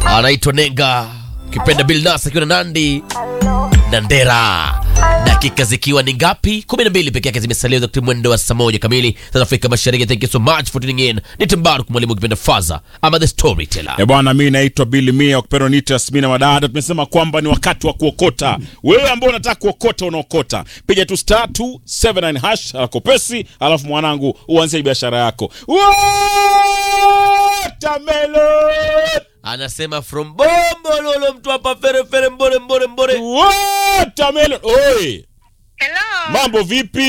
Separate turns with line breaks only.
anaitwa Nenga kipenda Bilnas akiwa na Nandi na Ndera. Dakika zikiwa ni ngapi? 12 peke yake zimesalia wakati mwendo wa saa moja kamili South Afrika Mashariki. Thank you so much for tuning in. Ni Timbaru mwalimu kipenda Faza ama the storyteller.
Eh bwana, mi naitwa Billy Mia ukipenda niite Yasmina Madada. Tumesema kwamba ni wakati wa kuokota. Wewe ambao unataka kuokota, unaokota, piga tu star 279 hash alakopesi, alafu mwanangu uanzie biashara yako. Watermelon!
Anasema from bombo lolo mtu hapa fere fere mbore mbore mbore.
Watermelon! Oi,
Hello.
mambo vipi?